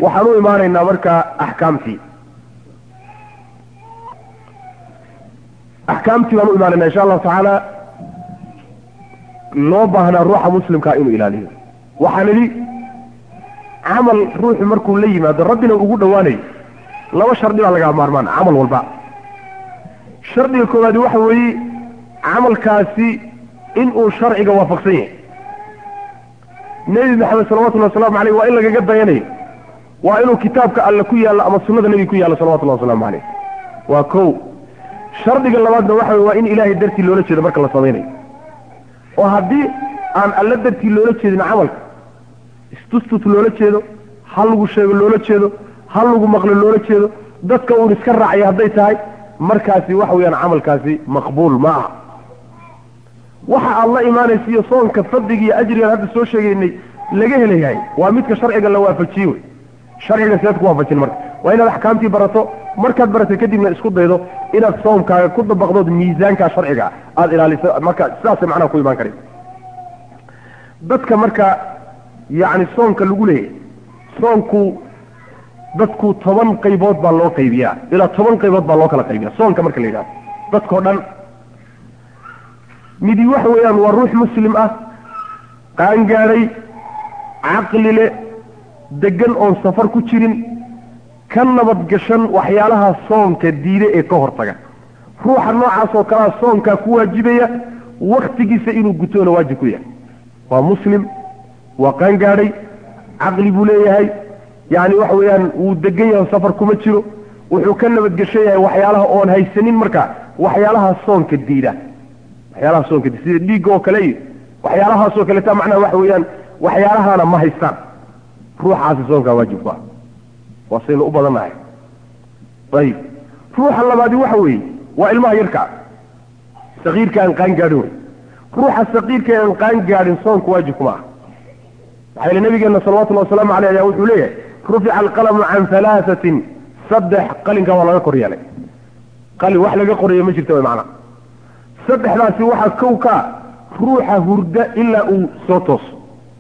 waxaan u imaanaynaa markaa axkaamtii axkaamtii baan u imaanaynaa insha allahu tacaala loo baahnaa ruuxa muslimkaa inuu ilaaliyo waxaan idhi camal ruuxu markuu la yimaado rabbina ugu dhowaanayo laba shardi baa lagaa maarmaan camal walba shardiga koowaadi waxa weeye camalkaasi inuu sharciga waafaqsan yahay nebi maxamed salawatullahi wasalaamu aleyh waa in lagaga dayanayo waa inuu kitaabka alle ku yaallo ama sunnada nebiga ku yaallo salawatullahi wasalaamu caleyh waa kow shardiga labaadna waxa wey waa in ilaahay dartii loola jeedo marka la samaynayo oo haddii aan alle dartii loola jeedin camalka istustut loola jeedo hal lagu sheego loola jeedo hal lagu maqlo loola jeedo dadka uun iska raacaya hadday tahay markaasi waxa weeyaan camalkaasi maqbuul ma aha waxa aad la imaanaysa iyo soonka fadliga iyo ajrigaan hadda soo sheegaynay laga helayahay waa midka sharciga la waafajiye wey sharciga seed ku waafajin marka waa inaad axkaamtii barato markaad baratay kadibna isku daydo inaad soomkaaga ku dabaqdood miisaankaa sharciga aada ilaaliso marka sidaasay macnaha ku imaan karaysa dadka marka yacni soonka lagu leeyahay soonku dadku toban qaybood baa loo qaybiyaa ilaa toban qaybood baa loo kala qaybiyaa soonka marka la yidhahdo dadkao dhan midi waxa weeyaan waa ruux muslim ah qaangaadhay caqli le degan oon safar ku jirin ka nabadgashan waxyaalaha soonka diide ee ka hortaga ruuxa noocaas oo kalea soonkaa ku waajibaya waktigiisa inuu gutoona waajib ku yahay waa muslim waa qaangaadhay caqli buu leeyahay yacni waxa weeyaan wuu degan yahay safar kuma jiro wuxuu ka nabadgeshan yahay waxyaalaha oon haysanin marka waxyaalaha soonka diida waxyaalaha soonka diida sida dhiigga oo kale iyo waxyaalahaasoo kaleta macnaha waxa weeyaan waxyaalahaana ma haystaan ruuxaasi soonkaa waajib ku ah waa saynu u badannahay ayib ruuxa labaadi waxa weeye waa ilmaha yarkaa sakiirka aan qaan gaadhin wey ruuxa sakiirka aan qaan gaadhin soonka waajib kuma ah maxaa yeele nabigeena salawatullahi wasalaamu aleyh ayaa wuxuu leeyahay rufica alqalamu can halaasatin saddex qalinka waa laga kor yeelay qalin wax laga qorayo ma jirta wy macnaa saddexdaasi waxaa kow kaa ruuxa hurda ilaa uu soo tooso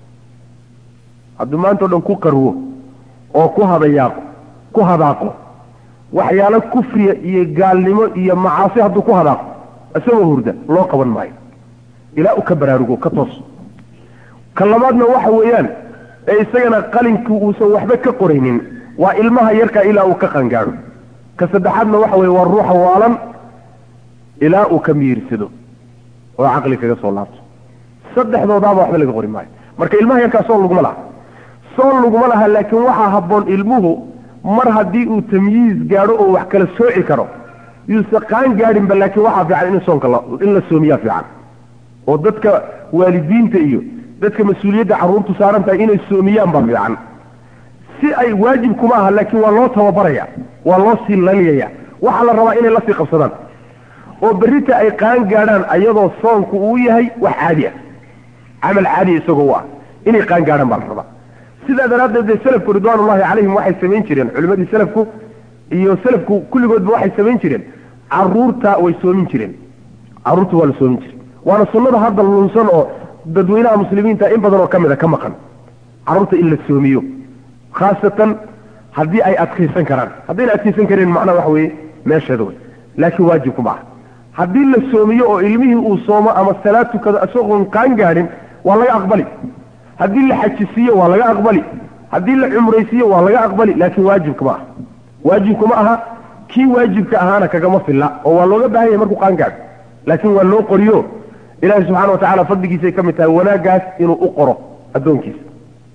hadduu maanta o dhan ku qarwo oo ku hadayaaqo ku hadaaqo waxyaalo kufriya iyo gaalnimo iyo macaasi hadduu ku hadaaqo isagoo hurda loo qaban maayo ilaa uu ka baraarugo ka tooso ka labaadna waxa weeyaan ee isagana qalinkii uusan waxba ka qoraynin waa ilmaha yarkaa ilaa uu ka qangaadho ka saddexaadna waxa weye waa ruuxa waalan ilaa uu ka miirsado oo caqli kaga soo laabto saddexdoodaaba waxba laga qori maayo marka ilmaha yarkaa soon laguma laha soon laguma laha laakiin waxaa habboon ilmuhu mar haddii uu tamyiiz gaadho oo wax kala sooci karo yuuse qaan gaadhinba laakiin waxaa fiican in soonka in la soomiyaa fiican oo dadka waalidiinta iyo dadka mas-uuliyadda carruurtu saaran tahay inay soomiyaan baa fiican si ay waajib kuma aha laakiin waa loo tababaraya waa loo sii laliyaya waxaa la rabaa inay lasii qabsadaan oo berrita ay qaan gaadhaan ayadoo soonku uu yahay wax caadi ah camal caadiya isagoo u ah inay qaan gaadhaan baa la rabaa sidaa daraaddeed dee selafku ridwaanullahi calayhim waxay samayn jireen culimmadii selafku iyo selafku kulligoodba waxay samayn jireen carruurta way soomin jireen carruurta waa la soomin jiray waana sunnada hadda lunsan oo dadweynaha muslimiinta in badan oo ka mid a ka maqan carruurta in la soomiyo khaasatan haddii ay adkaysan karaan haddayna adkaysan kareen macnaha waxa weeye meesheeda wey laakiin waajibku ma aha haddii la soomiyo oo ilmihii uu soomo ama salaad tukado isagoon qaan gaadhin waa laga aqbali haddii la xajisiiyo waa laga aqbali haddii la cumraysiiyo waa laga aqbali laakiin waajibka ma aha waajibku ma aha kii waajibka ahaana kagama filla oo waa looga baahan yahay markuu qaan gaadho laakiin waa loo qoriyo ilaahi subxana watacala fadligiisay ka mid tahay wanaaggaas inuu u qoro addoonkiisa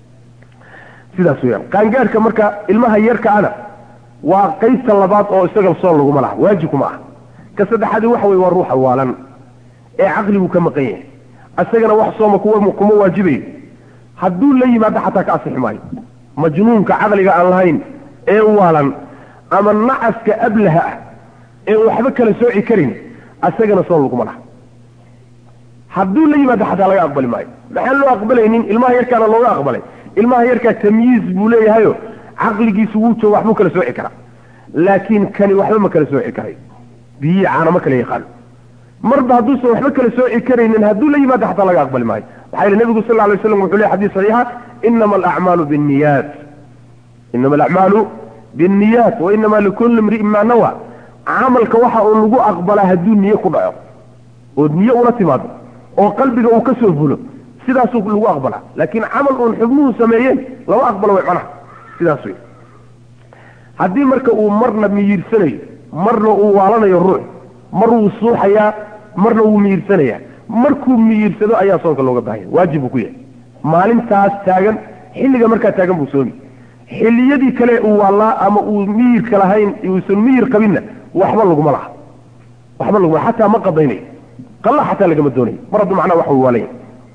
sidaas weyaan qaangaadhka marka ilmaha yarkaana waa qaybta labaad oo isaga soon laguma laha waajibkuma ah ka saddexaadi waxa weye waa ruuxa waalan ee caqliguu ka maqan yahay isagana wax sooma kuwa kuma waajibayo hadduu la yimaado xataa ka asixi maayo majnuunka caqliga aan lahayn ee waalan ama nacaska ablaha ah ee waxba kala sooci karin isagana soon laguma laha hadduu la yimaado xataa laga aqbali maayo maxaan loo aqbalaynin ilmaha yarkaana looga aqbalay ilmaha yarkaa tamyiiz buu leeyahayo caqligiisu wuu joogo waxbuu kala sooci karaa laakiin kani waxba ma kala sooci karay biyii caana ma kala yaqaano marba hadduusan waxba kala sooci karaynin hadduu la yimaado xataa laga aqbali maayo maxaa yeele nebigu sal lla alay slam wuxuu ley xadis saxiixa inama alacmaalu binniyaat inama alacmaalu binniyaat wa inama likulli imri'in maa nawa camalka waxa uu lagu aqbalaa hadduu niye ku dhaco oo niye ula timaado oo qalbiga uu ka soo fulo sidaasuu lagu aqbalaa laakiin camal uun xubnuhu sameeyeen lama aqbalo way macnaha sidaas wey haddii marka uu marna miyiirsanayo marna uu waalanayo ruux mar wuu suuxayaa marna wuu miyiirsanayaa markuu miyiirsado ayaa soonka looga baahanya waajib buu ku yahay maalintaas taagan xilliga markaa taagan buu soomi xilliyadii kale uu waalaa ama uu miyirka lahayn uusan miyir qabinna waxba laguma laha waxba laguma xataa ma qadaynayo qalla xataa lagama doonayo mar hadduu macnaha wax uu waalanya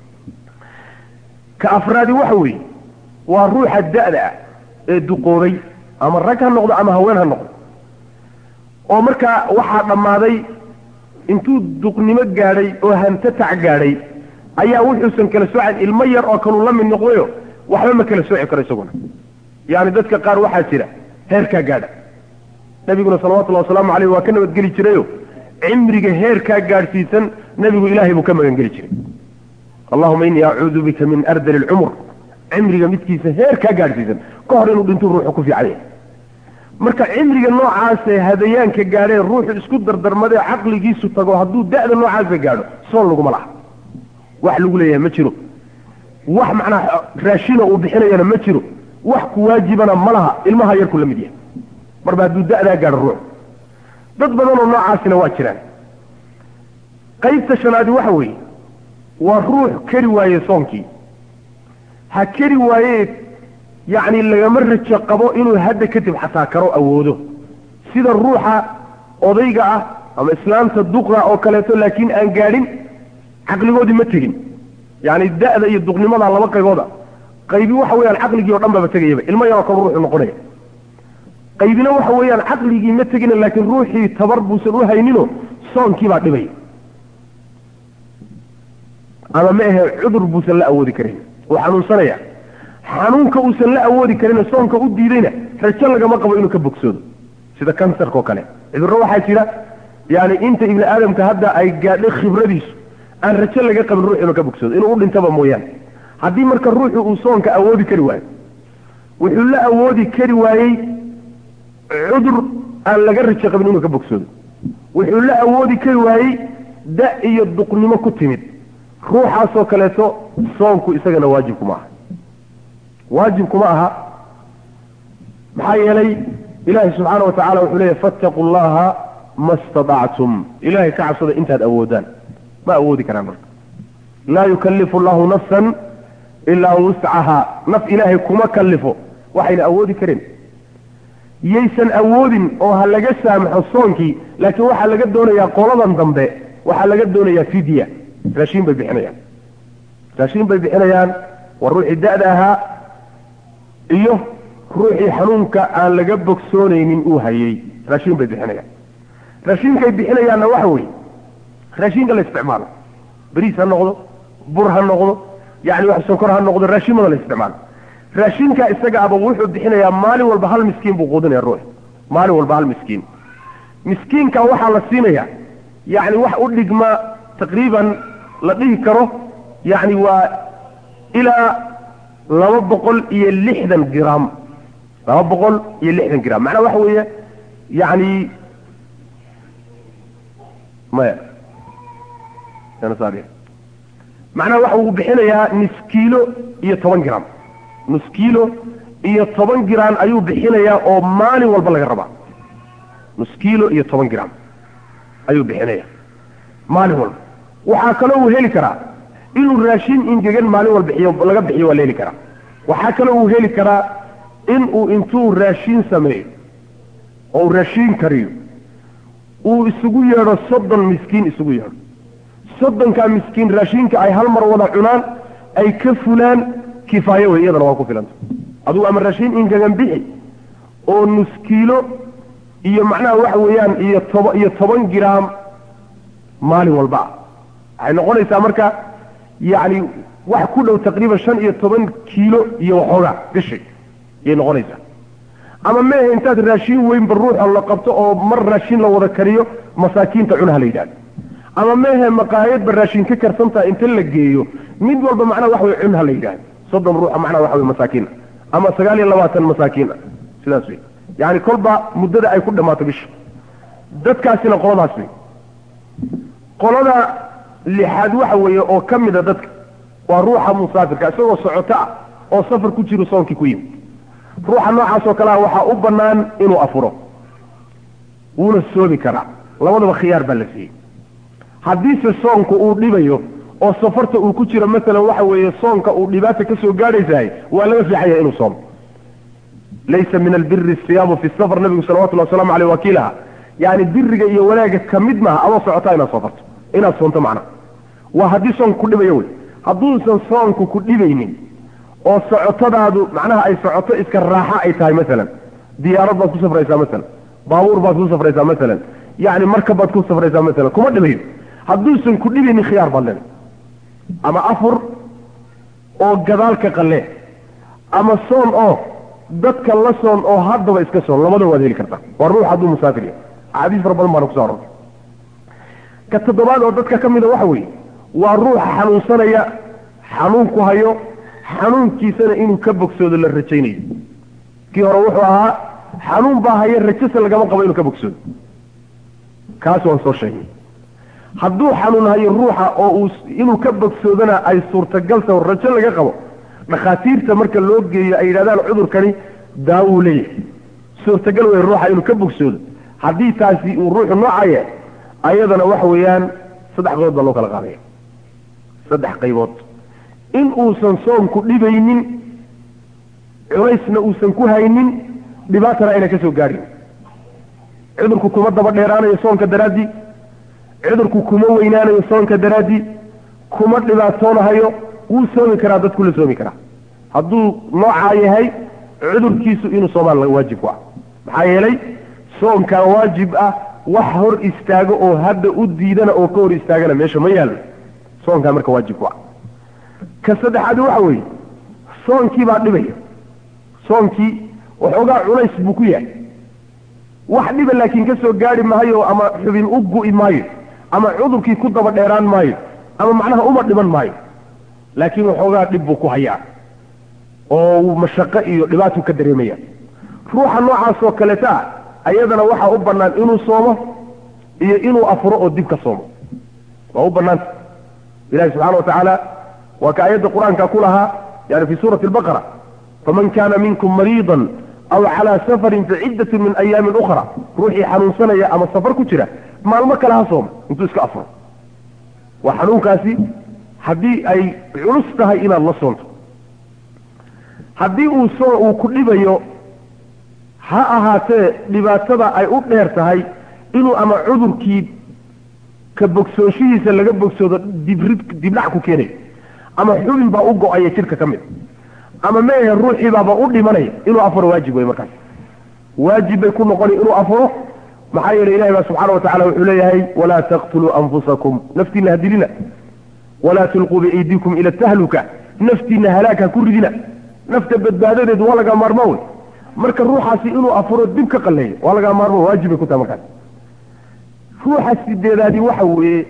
ka afraadi waxa weeye waa ruuxa da'da ah ee duqoobay ama rag ha noqdo ama haween ha noqdo oo markaa waxaa dhammaaday intuu duqnimo gaadhay oo hantatac gaadhay ayaa wuxuusan kala soocayn ilmo yar oo kaluu la mid noqdayo waxba ma kala sooci karo isaguna yaani dadka qaar waxaa jira heerkaa gaadha nabiguna salawatullahi wasalaamu caleyh waa ka nabadgeli jirayo cimriga heerkaa gaadhsiisan nebigu ilaahay buu ka magangeli jiray allahuma innii acuudu bika min ardali lcumur cimriga midkiisa heerkaa gaadhsiisan ka hor inuu dhintuu ruuxu ku fiican yahay marka cimriga noocaasee hadayaanka gaadhee ruuxu isku dardarmadee caqligiisu tago hadduu da'da noocaasa gaadho soon laguma laha wax lagu leeyahay ma jiro wax macnaha raashina uu bixinayana ma jiro wax ku waajibana ma laha ilmaha yarku la mid yahay marba hadduu da'daa gaadho ruux dad badanoo noocaasina waa jiraan qaybta shanaadi waxa weeye waa ruux keri waaye soonkii ha keri waaye yacni lagama rajo qabo inuu hadda kadib xataa karo awoodo sida ruuxa odayga ah ama islaamta duqda oo kaleeto laakiin aan gaadhin caqligoodii ma tegin yacni da'da iyo duqnimada laba qaybooda qaybi waxa weeyaan caqligii o dhan baba tegayaba ilmo yaroo kale ruuxu noqonaya qaybina waxa weeyaan caqligii ma tegina laakiin ruuxii tabar buusan u hayninoo soonkii baa dhibaya ama ma ahe cudur buusan la awoodi karin uu xanuunsanaya xanuunka uusan la awoodi karin soonka u diidayna rajo lagama qabo inuu ka bogsoodo sida kansarka oo kale cudurro waxaa jira yani inta ibni aadamka hadda ay gaadhay khibradiisu aan rajo laga qabin ruux inuu ka bogsoodo inuu u dhintaba mooyaane haddii marka ruuxu uu soonka awoodi kari waayo wuxuu la awoodi kari waayey cudur aan laga rajo qabin inuu ka bogsoodo wuxuu la awoodi kari waayey da iyo duqnimo ku timid ruuxaasoo kaleeto soonku isagana waajibkuma aha waajibkuma aha maxaa yeelay ilaahay subxaana watacala wuxuu leeyahy fattaquu llaha ma stadactum ilahay ka cabsada intaad awoodaan ma awoodi karaan marka laa yukallifu allahu nafsan ilaa wuscaha naf ilaahay kuma kallifo waxayna awoodi kareen yaysan awoodin oo ha laga saamaxo soonkii laakiin waxaa laga doonayaa qoladan dambe waxaa laga doonayaa fidya raashiin bay bixinayaan raashiin bay bixinayaan waa ruuxii da'da ahaa iyo ruuxii xanuunka aan laga bogsoonaynin uu hayey raashiin bay bixinayaan raashiinkay bixinayaanna waxa weeye raashiinka la isticmaalo beriis ha noqdo bur ha noqdo yani wax sonkor ha noqdo raashiimada la isticmaalo raashinka isaga aba wuxuu bixinayaa maalin walba hal miskiin buu quudinaya ruux maalin walba hal miskiin miskiinka waxaa la siinaya yani wax u dhigma taqriiban la dhihi karo yani waa ilaa laba boqol iyo lixdan gram laba boqol iyo lixdan gram macnaha waxa weeye yani maya macnaha waxa uu bixinayaa nus kiilo iyo toban gram nus kiilo iyo toban gram ayuu bixinayaa oo maalin walba laga rabaa nus kiilo iyo toban gram ayuu bixinaya maalin walba waxaa kaloo uu heli karaa inuu raashin ingegan maalin walba bixiyo laga bixiyo waa la heli karaa waxaa kaloo uu heli karaa inuu intuu raashin sameeyo oo uu raashin kariyo uu isugu yeedho soddon miskiin isugu yeedho soddonkaa miskiin raashinka ay hal mar wada cunaan ay ka fulaan kifaayo wey iyadana waa ku filanta adugu ama raashin ingegan bixi oo nus kiilo iyo macnaha waxa weeyaan iyo toba iyo toban gram maalin walba ah waxay noqonaysaa marka yacni wax ku dhow taqriiban shan iyo toban kiilo iyo waxoogaa gashay ayay noqonaysaa ama meehe intaad raashin weynba ruuxa la qabto oo mar raashin la wada kariyo masaakiinta cunaha la yidhahdo ama meehe maqaayadba raashin ka karsantaha inta la geeyo mid walba macnaha waxa wey cunha la yidhahdo soddon ruuxa macnaha waxa wey masaakiina ama sagaal iyo labaatan masaakiin ah sidaas wey yani kolba muddada ay ku dhammaato bisha dadkaasina qoladaas wey qolada lixaad waxa weeye oo ka mida dadka waa ruuxa musaafirka isagoo socoto ah oo safar ku jiro soonkii ku yimi ruuxa noocaas oo kale ah waxaa u bannaan inuu afuro wuuna soomi karaa labadaba khiyaar baa la siiyey haddiise soonku uu dhibayo oo safarta uu ku jiro masalan waxa weeye soonka uu dhibaata ka soo gaadhaysahay waa laga fiixaya inuu soomo laysa min albiri siyaamu fi safar nabigu salawatullahi waslamu aleyh wakiilaha yani biriga iyo wanaagga ka mid maaha adoo socotaa inaad safarto inaad soonto macnaha waa haddii soonku ku dhibayo wey hadduusan soonku ku dhibaynin oo socotadaadu macnaha ay socoto iska raaxa ay tahay masalan diyaarad baad ku safraysaa masalan baabuur baad ku safraysaa masalan yani markab baad ku safraysaa masalan kuma dhibayo hadduusan ku dhibaynin khiyaar baad leedahay ama afur oo gadaalka qalee ama soon oo dadka la soon oo haddaba iska soon labada waad heli kartaa waa ruux hadduu musaafir yahay axaadiis fara badan baana kuso arortay ka toddobaad oo dadka ka mida waxa weeye waa ruuxa xanuunsanaya xanuunku hayo xanuunkiisana inuu ka bogsoodo la rajaynayo kii hore wuxuu ahaa xanuun baa haya rajase lagama qabo inuu ka bogsoodo kaas waan soo sheegnay hadduu xanuun hayo ruuxa oo uu inuu ka bogsoodana ay suurtagal taho rajo laga qabo dhakhaatiirta marka loo geeyo ay yidhahdaan cudurkani daawuu leeyahay suurtagal wey ruuxa inuu ka bogsoodo haddii taasi uu ruuxu noocaye ayadana waxa weeyaan saddex qaybood baa loo kala qaadaya saddex qaybood in uusan soonku dhibaynin culaysna uusan ku haynin dhibaatana ayna ka soo gaadhin cudurku kuma daba dheeraanayo soonka daraaddii cudurku kuma weynaanayo soonka daraaddii kuma dhibaatoonahayo wuu soomi karaa dadku la soomi karaa hadduu noocaa yahay cudurkiisu inuu soomaan waajib ku ah maxaa yeelay soonkaa waajib ah wax hor istaago oo hadda u diidana oo ka hor istaagana meesha ma yaallo soonkaa marka waajib ku ah ka saddexaadi waxa weeye soonkii baa dhibaya soonkii waxoogaa culays buu ku yahay wax dhiba laakiin ka soo gaari maayo ama xubin u gu'i maayo ama cudurkii ku daba dheeraan maayo ama macnaha uma dhiman maayo laakiin waxoogaa dhib buu ku hayaa oo mashaqo iyo dhibaatu ka dareemaya ruuxa noocaasoo kaleta ah ayadana waxaa u bannaan inuu soomo iyo inuu afuro oo dib ka soomo waa u bannaanta ilahi subxana wa tacaala waa ka ayadda qur-aanka ku lahaa yani fi suurati albaqara faman kana minkum mariidan aw calaa safarin faciddatun min ayaamin ukhra ruuxii xanuunsanaya ama safar ku jira maalmo kale ha sooma intuu iska afuro waa xanuunkaasi haddii ay culus tahay inaad la soonto haddii uu soo uu ku dhibayo ha ahaatee dhibaatada ay u dheer tahay inuu ama cudurkii ka bogsooshihiisa laga bogsoodo dibrid dibdhac ku keenayo ama xubin baa u go-aya jidhka ka mid ama meehe ruuxiibaaba u dhimanaya inuu afuro waajib wey markaas waajib bay ku noqoni inuu afuro maxaa yeelay ilahi baa subxaana wa tacala wuxuu leeyahay walaa taqtuluu anfusakum naftiina ha dilina walaa tulquu biaydiikum ila tahluka naftiina halaag ha ku ridina nafta badbaadadeed waa lagaa maarmo wey marka ruuxaasi inuu afuro dib ka qalleeyo waa lagaa maarmo waajib bay ku tahay markaas ruuxa sideedaadi waxa weeye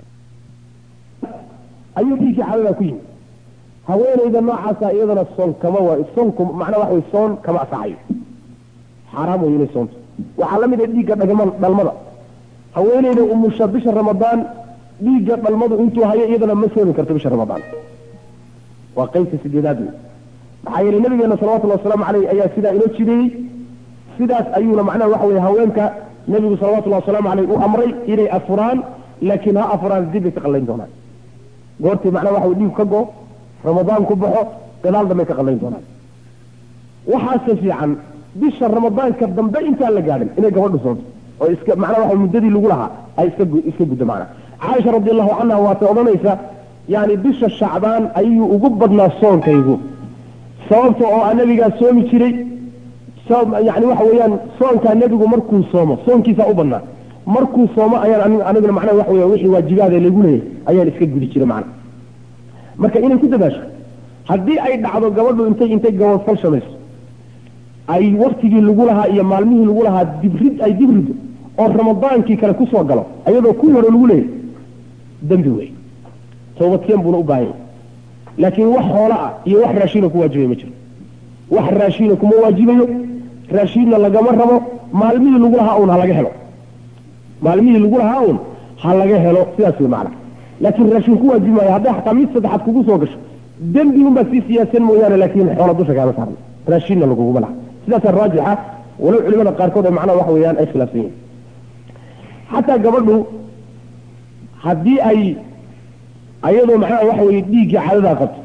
ayuu dhiiggii xaladaa ku yimi haweenayda noocaasa iyadana soon kama wa soonku macnaa waxa wey soon kama asaxayo xaaraam wey inay soonto waxaa la mid ah dhiigga dhagma dhalmada haweenayda umusha bisha ramadaan dhiigga dhalmadu intuu hayo iyadana ma soomi karto bisha ramadaan waa qaybta sideedaad wey maxaa yeelay nabigeena salawatullahi wasalaamu caleyh ayaa sidaa inoo jideeyey sidaas ayuuna macnaha waxa weye haweenka nabigu salawatullahi wasalaamu caleyh u amray inay afuraan laakiin ha afuraan dib bay ka qallayn doonaan goortii macnaha waxa wey dhiig ka go ramadaan ku baxo gadaal dambay ka qallayn doonaan waxaase fiican bisha ramadaanka dambe intaan la gaadhin inay gabadhu soonto oo iska macnaha waxa muddadii lagu lahaa ay iska iska guddo macnaha caaisha radi allahu canha waatay odhanaysa yani bisha shacbaan ayuu ugu badnaa soonkaygu sababta oo a nabigaa soomi jiray yani waxa weeyaan soonkaa nebigu markuu soomo soonkiisaa u badnaa markuu soomo ayaan aniguna macnaha waxa weya wixii waajibaada lagu leeyahay ayaan iska gudi jiray macna marka inay ku dadaasho haddii ay dhacdo gabadhu intay intay gabadfal shamayso ay waktigii lagu lahaa iyo maalmihii lagu lahaa dibrid ay dibrido oo ramadaankii kale kusoo galo ayadoo kuwii hore lagu leeyahay dembi wey toobadkeen buuna u baahanya laakiin wax xoola ah iyo wax raashiina ku waajibay ma jiro wax raashiina kuma waajibayo raashiinna lagama rabo maalmihii lagu lahaa un ha laga helo maalmihii lagu lahaa un ha laga helo sidaas way macna laakiin raashin ku waajibi maayo hadday xataa mid saddexaad kugu soo gasho dembi unbaad sii siyaasan mooyaane laakiin xoola dusha kaama saarna raashiinna laguguma laha sidaasaa raajixa walow culimada qaarkood ee macnaha waxa weeyaan ay khilaafsan yihin xataa gabadhu haddii ay ayadoo macnaha waxa weye dhiiggii cadadaa qabto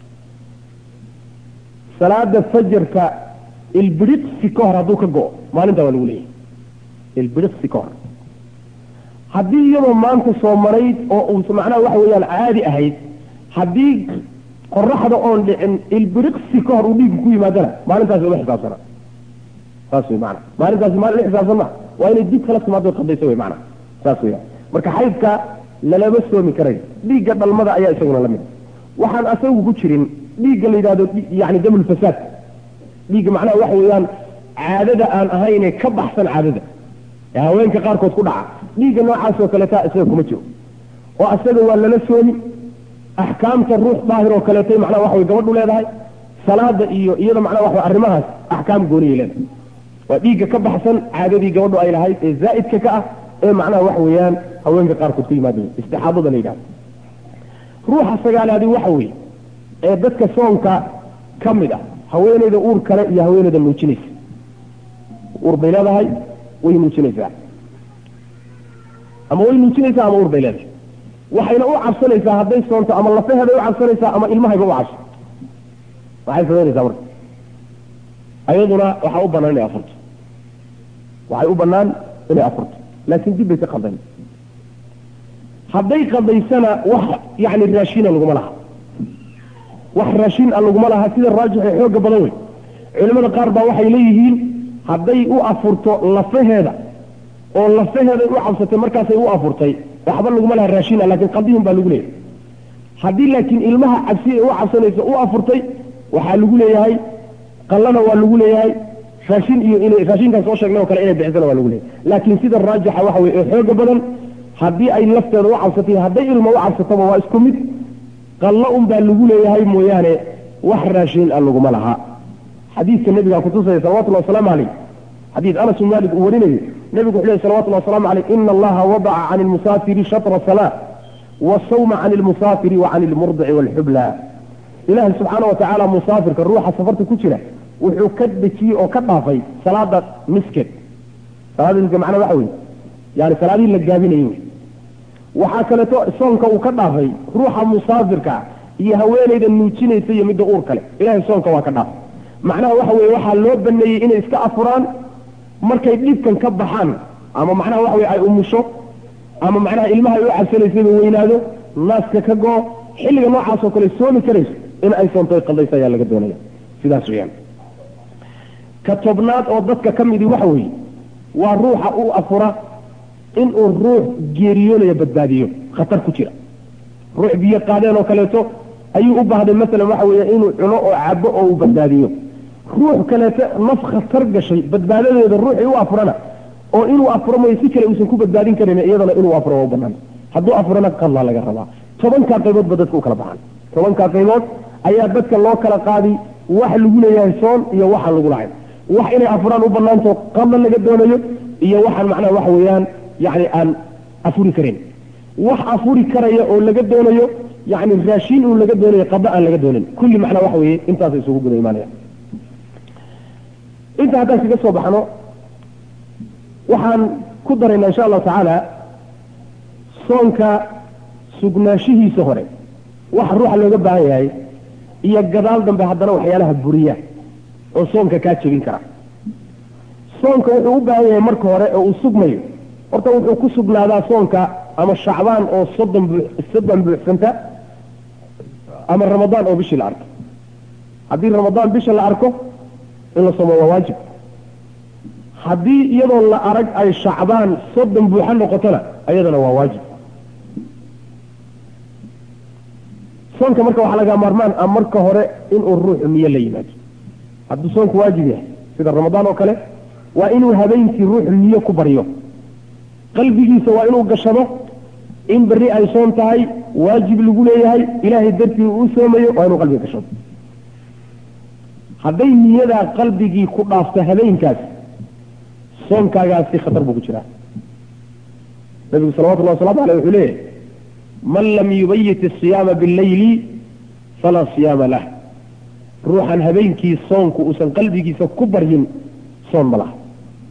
salaada fajarka ilbiriqsi ka hor hadduu ka go-o maalintaa waa lagu leeyahay ilbiriqsi ka hor haddii iyadoo maanta soo marayd oo uu macnaha waxa weeyaan caadi ahayd haddii qoraxda oon dhicin ilbiriqsi ka hor uu dhiiggu ku yimaadana maalintaasi uma xisaabsana saas wey maana maalintaasi maalin xisaabsan ma waa inay dib kala timaado qadayso wey maana saas weya marka xaydka lalama soomi karayo dhiigga dhalmada ayaa isaguna lamid waxaan asagu ku jirin dhiigga la yidhahdo yani damulfasaad dhiigga macnaha waxa weeyaan caadada aan ahayne ka baxsan caadada ee haweenka qaarkood ku dhaca dhiigga noocaas oo kaleeta isaga kuma jiro oo asaga waa lala soomi axkaamta ruux daahir oo kaleetay macnaha waxa way gabadhu leedahay salaada iyo iyada macnaha waxa arrimahaas axkaam gooniyay leedahay waa dhiigga ka baxsan caadadii gabadhu ay lahayd ee zaa'idka ka ah ee macnaha waxa weeyaan haweenka qaarkood ku yimaada istixaadada la yidhahdo ruuxa sagaalaadi waxa weeye ee dadka soonka ka mid ah haweeneyda uur kale iyo haweeneyda nuujinaysa uur bay leedahay way nuujinaysaa ama way nuujinaysaa ama uur bay leedahay waxayna u cabsanaysaa hadday soonto ama lafaheeday u cabsanaysaa ama ilmahayba u cabso waxay samaynaysaa marka ayaduna waxaa u banaan inay afurto waxay u banaan inay afurto laakiin dib bay ka qaldan hadday qadaysana wax yani raashina laguma laha wax raashin a laguma laha sida raajixee xooga badan wey culimada qaar baa waxay leeyihiin hadday u afurto lafaheeda oo lafaheeday u cabsatay markaasay u afurtay waxba laguma laha raashina laakiin qadihin baa lagu leeyahay haddii laakiin ilmaha cabsi ay u cabsanayso u afurtay waxaa lagu leeyahay qallana waa lagu leeyahay raashin iyo in raashinkaan soo sheegnay oo kale inay bixisana waa lagu leeyahay laakiin sida raajixa waxa weye ee xooga badan haddii ay lafteeda u cabsatay hadday ilma u cabsataba waa isku mid qallo un baa lagu leeyahay mooyaane wax raashin a laguma laha xadiidka nabigaa kutusaya salawatullahi wasalaamu calayh xadiid anas bin malik uu warinayo nebigu wuxuu lehy salawatullahi wasalaamu calayh ina allaha wadaca can ilmusaafiri shatra salaa wasawma can ilmusaafiri wa can ilmurdici waalxubla ilaahay subxaana wa tacaala musaafirka ruuxa safarta ku jira wuxuu ka dejiyey oo ka dhaafay salaada miskeed salaada miske macnaa waxa weye yani salaadihii la gaabinayey wey waxaa kaleeto soonka uu ka dhaafay ruuxa musaafirka iyo haweeneyda nuujinaysa iyo midda uur kale ilahay soonka waa ka dhaafay macnaha waxa weye waxaa loo baneeyey inay iska afuraan markay dhibkan ka baxaan ama macnaha waxa weye ay umusho ama macnaha ilmaha ay u cabsanaysaba weynaado naaska ka go xilliga noocaas oo kale soomi karayso in ay soontoy qaldaysa ayaa laga doonaya sidaas weyaan ka tobnaad oo dadka ka midii waxa weeye waa ruuxa u afura inuu ruux geeriyoonaya badbaadiyo khatar ku jira ruux biyo qaadeen oo kaleeto ayuu u baahday masalan waxa weeye inuu cuno oo cabo oo uu badbaadiyo ruux kaleeto naf khatar gashay badbaadadeeda ruuxii u afurana oo inuu afuro mayo si kale uusan ku badbaadin karin iyadana inuu afuro waa u banaan hadduu afurana qadlaa laga rabaa tobankaa qaybood ba dadka u kala baxaan tobankaa qaybood ayaa dadka loo kala qaadi wax lagu leeyahay soon iyo waxaan lagu lahayn wax inay afuraan u banaanto qadla laga doonayo iyo waxaan macnaha waxa weeyaan yani aan afuri karin wax afuri karaya oo laga doonayo yani raashin uu laga doonayo qada aan laga doonin kulli macnaa waxa weeye intaasa isugu guda imaanaya inta haddaan kaga soo baxno waxaan ku daraynaa insha allahu tacaala soonka sugnaanshihiisa hore waxa ruuxa looga baahan yahay iyo gadaal dambe haddana waxyaalaha buriya oo soonka kaa jebin kara soonka wuxuu u baahan yahay marka hore oo uu sugmayo horta wuxuu ku sugnaadaa soonka ama shacbaan oo soddon buu soddon buuxsanta ama ramadaan oo bishii la arko haddii ramadaan bisha la arko in la soomo waa waajib haddii iyadoo la arag ay shacbaan soddon buuxa noqotona ayadana waa waajib soonka marka waxaa laga maarmaan ah marka hore inuu ruuxu niyo la yimaado hadduu soonku waajib yahay sida ramadaan oo kale waa inuu habeenkii ruuxu niyo ku baryo qalbigiisa waa inuu gashado in berri ay soon tahay waajib lagu leeyahay ilaahay dartii uu soomayo waa inuu qalbiga gashado hadday niyadaa qalbigii ku dhaafto habeenkaas soonkaagaasi khatar buu ku jiraa nabigu salawatullahi waslamu aleyh wuxuu leeyahy man lam yubayit asiyaama billayli falaa siyaama lah ruuxan habeenkii soonku uusan qalbigiisa ku baryin soon ma laha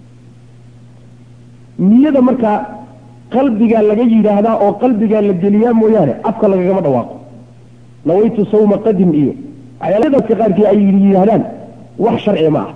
niyada markaa qalbigaa laga yidhaahdaa oo qalbigaa la geliyaa mooyaane afka lagagama dhawaaqo nawaytu sawma qadim iyo waxyaaladadka qaarkii ay yidhaahdaan wax sharciga ma ah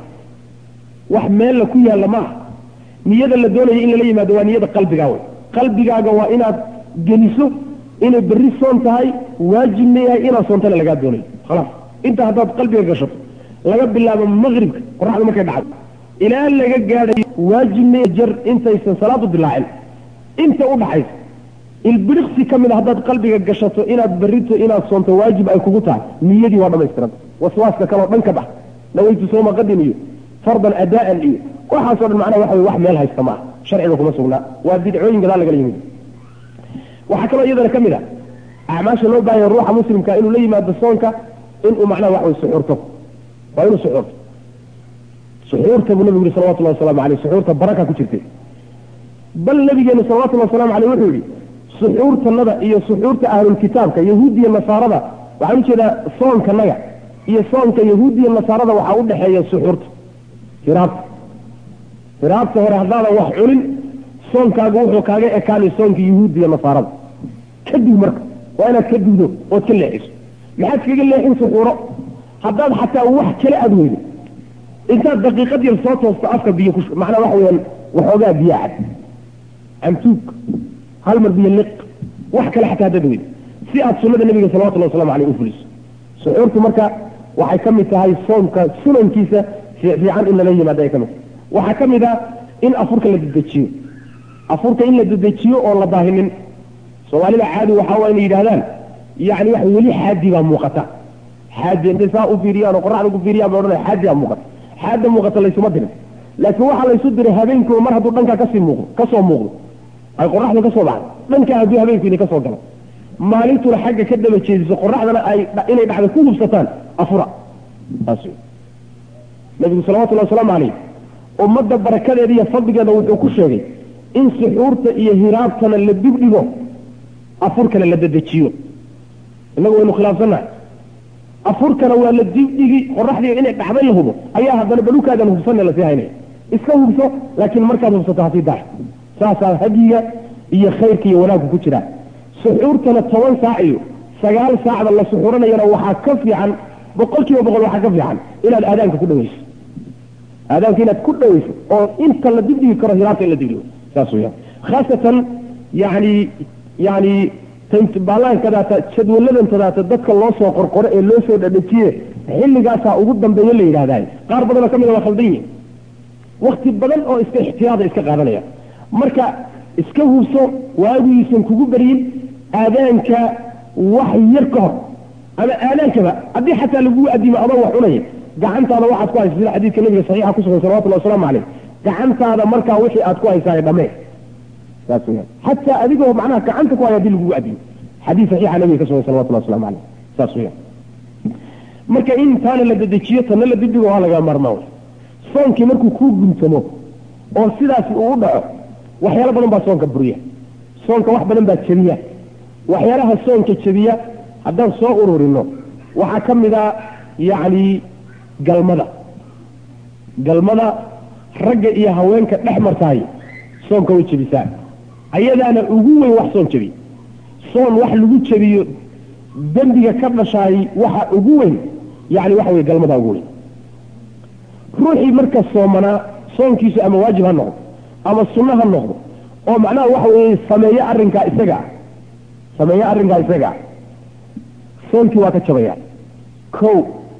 wax meella ku yaalla ma ah niyada la doonaya in lala yimaado waa niyada qalbigaa wey qalbigaaga waa inaad geliso inay berri soon tahay waajibna yahay inaad soontana lagaa doonayo khalaas inta haddaad qalbiga gashato laga bilaabo maqribka qoraxda markay dhacdo ilaa laga gaadhayo waajibna jar intaysan salaadu dilaacin inta u dhaxaysa ilbiriqsi ka mid a haddaad qalbiga gashato inaad berrito inaad soonto waajib ay kugu tahay niyadii waa dhammaystiranta waswaaska kaleo dhan ka bax nawaytu sooma qadin iyo fardan adaan iyo waxaasoo dhan macnaha waxa wey wax meel haysta maaha sharciga kuma sugnaa waa bidcooyin gadaa lagala yimid waxaa kaloo iyadana ka mid a acmaasha loo baahanya ruuxa muslimka inuu la yimaado soonka inuu macnaha wax wey suxuurto waa inuu suxuurto suxuurta buu nabigu yihi salawatullahi waslamu aleyh suxuurta baraka ku jirtay bal nabigeenu salawatullahi waslamu aleyh wuxuu yihi suxuurtanada iyo suxuurta ahlulkitaabka yahuudiya nasaarada waxaan ujeedaa soonkanaga iyo soonka yahuudiya nasaarada waxaa u dhexeeya suxuurta hiraabta hiraabta hore haddaadan wax cunin soonkaagu wuxuu kaaga ekaanay soonka yahuudiya nasaarada kadib marka waa inaad ka dugdo ood ka leexiso maxaad kaga leexin suxuuro haddaad xataa wax kale aad weydo intaad daqiiqad yar soo toosto afka biyo ku macnaa waxa weyaan waxoogaa biyo cad camtuug hal mar biyo liq wax kale xataa haddaad weydo si aad sunnada nabiga salawatullahi waslamu aleyh u fuliso suxuurtu marka waxay ka mid tahay soomka sunankiisa fiican in lala yimaado ay ka mid tahay waxaa ka mid ah in afurka la dedejiyo afurka in la dedejiyo oon la daahinin soomaalida caadi waxaa waa inay yidhahdaan yani wax weli xaadi baa muuqata xaadi intay saa u fiiriyaan oo qoraxda ku fiiriyaan ba odhanaya xaadi baa muuqata xaada muuqata laysuma dirin laakiin waxaa laysu diray habeenkii mar hadduu dhankaa kasii muuqdo kasoo muuqdo ay qoraxdu ka soo baxdo dhankaa hadduu habeenku idin ka soo galo maalintuna xagga ka daba jeediso qoraxdana ay inay dhacda ku hubsataan afura saas nabigu salawatullahi wasalaamu calayh ummadda barakadeeda iyo fadligeeda wuxuu ku sheegay in suxuurta iyo hiraabtana la dibdhigo afurkana la dedejiyo innagu waynu khilaafsannahay afurkana waa la dibdhigi qoraxdii inay dhacday la hubo ayaa haddana balukaadan hubsanne lasii haynaya iska hubso laakiin markaad hubsato hasii daax saasaa hadiga iyo khayrka iyo wanaagku ku jiraa suxuurtana toban saac iyo sagaal saacda la suxuuranayana waxaa ka fiican boqol kiiba boqol waxaa ka fiican inaad aadaanka ku dhaweyso aadaanka inaad ku dhaweyso oo inta la dibdhigi karo hiraabta in la dibdhigo saas weyaan khaasatan yani yani baallaankadaata jadwaladantadaata dadka loo soo qorqoro ee loo soo dhadhajiye xilligaasaa ugu dambeeyo la yidhahdaay qaar badanoo ka mida waa khaldan yihin wakti badan oo iska ixtiyaada iska qaadanaya marka iska hubso waagiisan kugu baryin aadaanka wax yar ka hor ama aadaankaba haddii xataa lagugu adimo adoo wax cunaya gacantaada waxaad ku haysa sida xadiidka nabiga saxiixa ku sugan salawatullahi wasalaamu caleyh gacantaada markaa wixii aad ku haysaay dhamee saas weyaan xataa adigoo macnaha gacanta ku haya hadii lagugu adimo xadiis saxiixa nabiga ka sugan salawatullahi waslamu caleyh saas weyaan marka in taana la dedejiyo tanna la dibdhigo waa laga maarmaa wey soonkii markuu kuu guntamo oo sidaasi uu u dhaco waxyaalo badan baa soonka buriya soonka wax badan baa jebiya waxyaalaha soonka jebiya haddaan soo ururino waxaa ka mid a yacni galmada galmada ragga iyo haweenka dhex martaay soonka way jebisaa ayadaana ugu weyn wax soon jebiya soon wax lagu jebiyo dembiga ka dhashaay waxa ugu weyn yani waxa wey galmada ugu weyn ruuxii marka soomanaa soonkiisu ama waajib ha noqdo ama sunno ha noqdo oo macnaha waxa weeye sameeyo arrinkaa isaga ah sameeyo arrinkaa isaga ah soonkii waa ka jabaya kow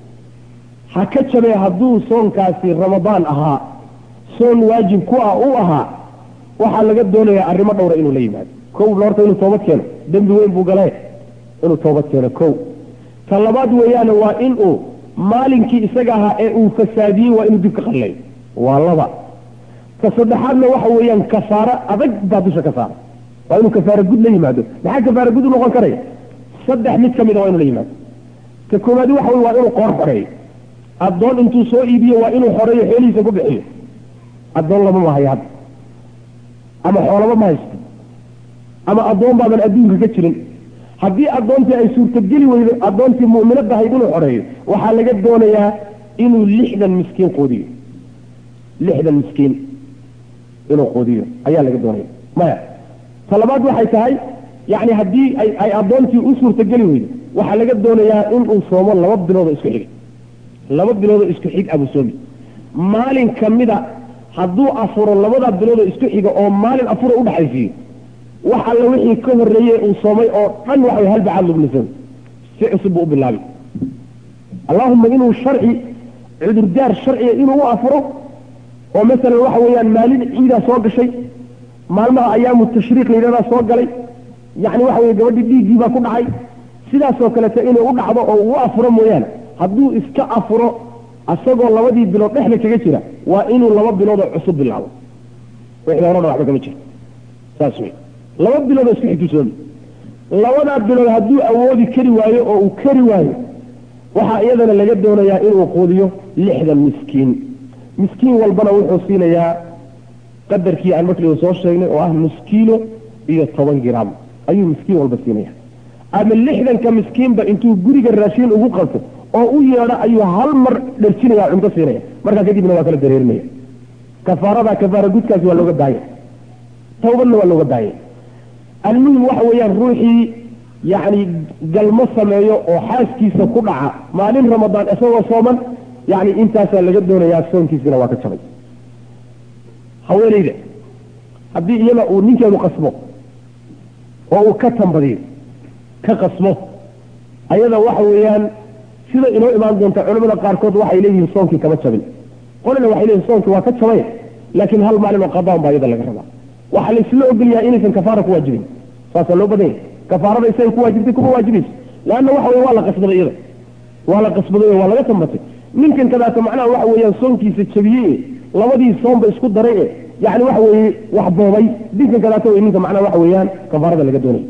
ha ka jabee hadduu soonkaasi ramadaan ahaa soon waajib ku ah u ahaa waxaa laga doonayaa arrimo dhowra inuu la yimaado kow horta inuu toobad keeno dembi weyn buu galee inuu toobad keeno kow ta labaad weeyaane waa inuu maalinkii isaga ahaa ee uu fasaadiyey waa inuu dib ka qallayo waa laba ta saddexaadna waxa weeyaan kafaaro adag baa dusha ka saara waa inuu kafaaro gud la yimaado maxaa kafaaro gud u noqon karaya saddex mid ka mida waa inuu la yimaado ta koowaadi waxa wey waa inuu qoor xoreeyo addoon intuu soo iibiyo waa inuu xoreeyo xoolihiisa ku bixiyo addoon lama mahayo hadda ama xoolaba ma haysto ama addoon baadan adduunka ka jirin haddii addoontii ay suurtogeli weydo addoontii mu'minadda ahayd inuu xoreeyo waxaa laga doonayaa inuu lixdan miskiin quudiyo lixdan miskiin inuu quudiyo ayaa laga doonaya maya talabaad waxay tahay yacni haddii ay ay addoontii u suurtogeli weydo waxaa laga doonayaa inuu soomo laba biloodoo isku xiga laba biloodoo isku xig abuu soomi maalin kamida hadduu afuro labada biloodoo isku xiga oo maalin afura udhaxaysiiyo wax alla wixii ka horreeyey uu soomay oo dhan waxa hal bacaad lagu lisay si cusub buu u bilaabay allahuma inuu sharci cudurdaar sharciga inuu u afuro oo masalan waxa weeyaan maalin ciidaa soo gashay maalmaha ayaamu tashriiq layidhahdaa soo galay yacni waxa weye gabadhii dhiiggii baa ku dhacay sidaasoo kaleta inuu u dhacdo oo uu afuro mooyaane hadduu iska afuro asagoo labadii bilood dhexda kaga jira waa inuu laba biloodoo cusub bilaabo wixii hore dhan waxba kama jiro saas wey laba biloodoo isku xigtu soomi labadaa bilood hadduu awoodi kari waayo oo uu kari waayo waxaa iyadana laga doonayaa inuu quudiyo lixdan miskiin miskiin walbana wuxuu siinayaa qadarkii aan markii soo sheegnay oo ah nus kiilo iyo toban gram ayuu miskiin walba siinaya ama lixdanka miskiinba intuu guriga raashiin ugu qabto oo u yeedho ayuu hal mar dherjinaya cunto siinaya markaa kadibna waa kala dareerinaya kafaarada kafaara gudkaasi waa looga daaya tawbadna waa looga daaya almuhim waxa weeyaan ruuxii yacni galmo sameeyo oo xaaskiisa ku dhaca maalin ramadaan isagoo sooman yacni intaasaa laga doonayaa soonkiisina waa ka jabay haweeneyda haddii iyada uu ninkeedu qasbo oo uu ka tambadiyo ka qasmo ayada waxa weeyaan sida inoo imaan doonta culamada qaarkood waxay leeyihiin soonkii kama jabin qolina waxay leeyihin soonkii waa ka jabay laakiin hal maalin oo qadaan baa iyada laga rabaa waxaa laisla ogolyahay inaysan kafaara ku waajibin saasaa loo badanya kafaarada isaga ku waajibtay kuma waajibayso leanna waxa weye waa la qasbaday iyada waa la qasbaday oo waa laga tambatay ninkan kadaata macnaha waxa weeyaan soonkiisa jabiyey labadii soonba isku daray e yani waxa weeye wax boobay dinkan kadaata wey ninka macnaha waxa weeyaan kafaarada laga doonay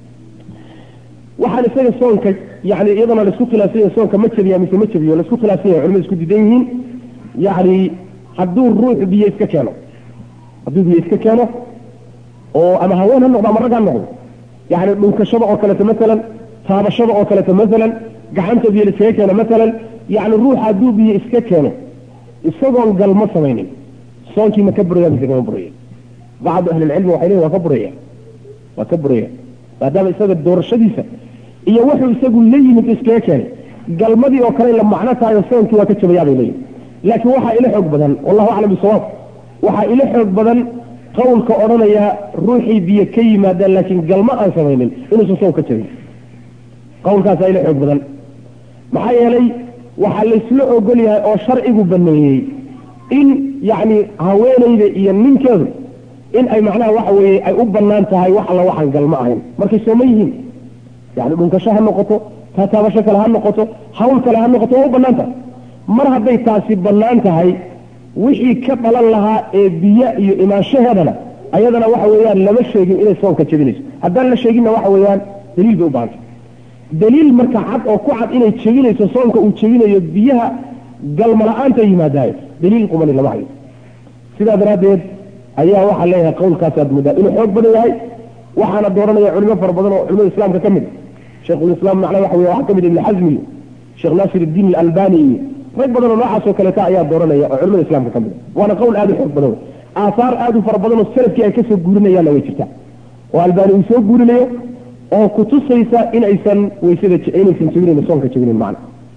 waxaan isaga soonka yani iyadana laisku khilaafsan yahay soonka ma jabiya mise ma jabiyo laisku khilaafsan yahay culimada isku diidan yihiin yani hadduu ruux biyo iska keeno hadduu biyo iska keeno oo ama haween ha noqdo ama rag ha noqdo yani dhunkashada oo kaleeto maalan taabashada oo kaleeto maalan gacanta biyo laiskaga keeno maalan yani ruux hadduu biyo iska keeno isagoon galmo samaynin soonkii ma ka buraya mise kama buraya bacdu ahlilcilmi waxay leeyihin waa ka buraya waa ka buraya maadaama isaga doorashadiisa iyo wuxuu isagu la yimid iskaga keenay galmadii oo kale la macno tahayo soonkii waa ka jabayaa bay leeyihin laakiin waxaa ila xoog badan wallahu aclam bisawaab waxaa ila xoog badan qawlka odhanaya ruuxii biyo ka yimaadaan laakiin galmo aan samaynin inuusan soon ka jabin qawlkaasaa ila xoog badan maxaa yeelay waxaa laysla ogol yahay oo sharcigu baneeyey in yacni haweenayda iyo ninkeedu in ay macnaha waxa weeye ay u banaan tahay wax alla waxaan galmo ahayn markay sooma yihiin yani dhunkasho ha noqoto taataabasho kale ha noqoto hawl kale ha noqoto waa u banaan tahay mar hadday taasi bannaan tahay wixii ka dhalan lahaa ee biyo iyo imaanshaheedana ayadana waxa weeyaan lama sheegin inay soonka jebinayso haddaan la sheeginna waxa weeyaan daliil bay u baahantay daliil marka cad oo ku cad inay jebinayso soonka uu jebinayo biyaha galma la-aanta yimaadaayo daliil qumani lama hayo sidaa daraaddeed ayaa waxaa leeyahay qawlkaasaad muddaa inuu xoog badan yahay waxaana dooranaya culimo fara badan oo culimada islaamka ka mid sheikhulislaam macnaa waxa wey waxaa ka mid ibni xasmi iyo sheekh naasir iddiin alalbani iyo rag badan oo noocaasoo kaleeta ayaa dooranaya oo culimada islaamka ka mid waana qowl aada u xoog badan aahaar aada u fara badan oo salafkii ay kasoo guurinayaanna way jirtaa oo albani uu soo guurinayo oo kutusaysa in aysan waysada inaysan jebinayn soonka jebinayn macna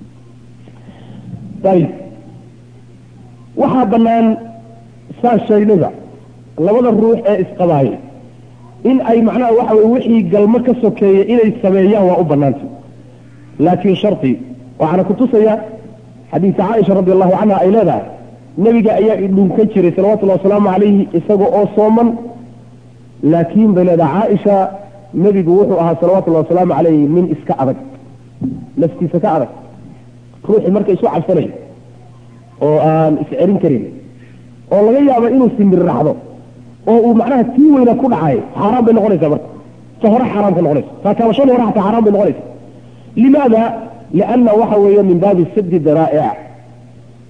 ayib waxaa banaan saan sheegnayba labada ruux ee isqabaayay in ay macnaha waxa weye wixii galmo ka sokeeya inay sameeyaan waa u banaantay laakiin shardi waxaana kutusaya xadiisa caaisha radi allahu canha ay leedahay nebiga ayaa idhunkan jiray salawatullahi wasalaamu calayhi isaga oo sooman laakiin bay leedahay caaisha nebigu wuxuu ahaa salawatullahi wasalaamu calayhi nin iska adag naftiisa ka adag ruuxii marka isu cabsanayo oo aan iscerin karin oo laga yaabo inuu simir raxdo oo uu macnaha tii weyna ku dhacay xaaraan bay noqonaysaa marka ta hore xaaraan ka noqonaysa taataabashada hore xataa xaaraan bay noqonaysa limaada lianna waxa weeye min baabi sadi daraa'ic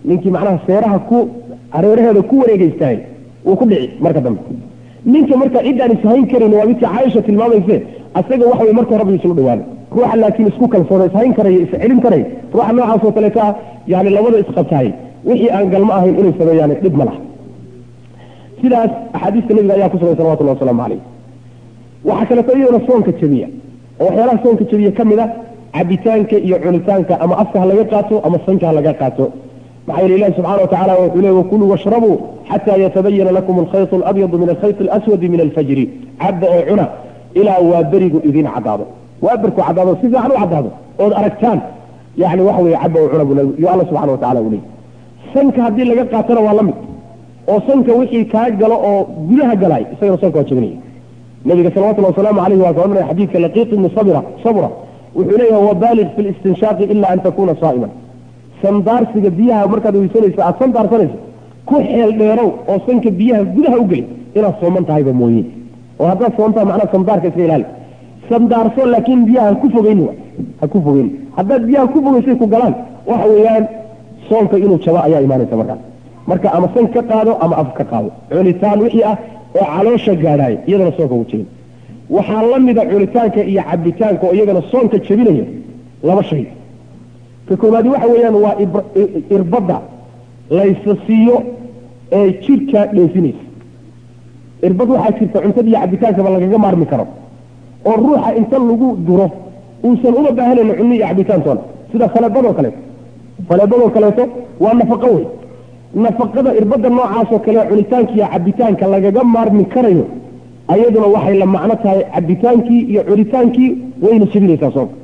ninkii macnaha seeraha ku hareeraheeda ku wareegaystaay wuu ku dhici marka dambe ninka marka ciddaan ishayn karin waa midkii caaisha tilmaamayse asaga waxa wey marka horeba isula dhawaana ruuxa laakiin isku kalsoona ishayn karaya iscelin karaya ruuxa noocaas oo kaleeto ah yani labada isqabtaay wixii aan galmo ahayn inay sameeyaan dhib ma laha sidaas axaadiista nabiga ayaa ku sugan salawatullahi wasalaamu calayh waxaa kaleeto iyadana soonka jabiya oo waxyaalaha soonka jabiya ka mid a cabitaanka iyo cunitaanka ama afka ha laga qaato ama sanka ha laga qaato maxaa yeele ilahi subxana wa tacala wuxuu leey wakuluu washrabuu xataa yatabayana lakum alkhayط alabyadu min alkhayط alaswadi min alfajri cabda oo cuna ilaa waa berigu idin cadaado waa berku cadaado si fiican u cadaado ood aragtaan yani waxa weye cabda oo cuna buu yo alla subxana wa tacala uu leey sanka haddii laga qaatona waa la mid oo sanka wixii kaa galo oo gudaha galaay isagana soonka waa jabinaya nabiga salawatullah wasalaamu alayh waa ka odhanaya xadiidka laqiiq ibni sabra sabra wuxuu leeyahay wabaaliq fi listinshaaqi ila an takuna saa'iman sandaarsiga biyaha markaad weysanayso aada sandaarsanayso ku xeel dheerow oo sanka biyaha gudaha u geli inaad sooman tahayba mooye oo haddaad soontaa macnaha sandaarka iska ilaali sandaarso laakiin biyaha ha ku fogeyni ha ku fogeyni haddaad biyaha ku fogeysay ku galaan waxa weeyaan soonka inuu jabo ayaa imaanaysa markaas marka ama san ka qaado ama af ka qaado cunitaan wixii ah oo caloosha gaadhaaya iyadana soonka ugu jebin waxaa la mida cunitaanka iyo cabitaanka oo iyagana soonka jebinaya laba shay ka koobaadi waxa weeyaan waa irbadda laysa siiyo ee jidhka dheefinaysa irbad waxaa jirta cuntada iyo cabitaankaba lagaga maarmi karo oo ruuxa inta lagu duro uusan uma baahanayn cunno iyo cabitaantoona sida faleebadoo kaleeto faleebadoo kaleeto waa nafaqo wey nafaqada irbadda noocaasoo kale cunitaanka iyo cabitaanka lagaga maarmi karayo ayaduna waxay la macno tahay cabitaankii iyo cunitaankii wayna jebinaysaa soonka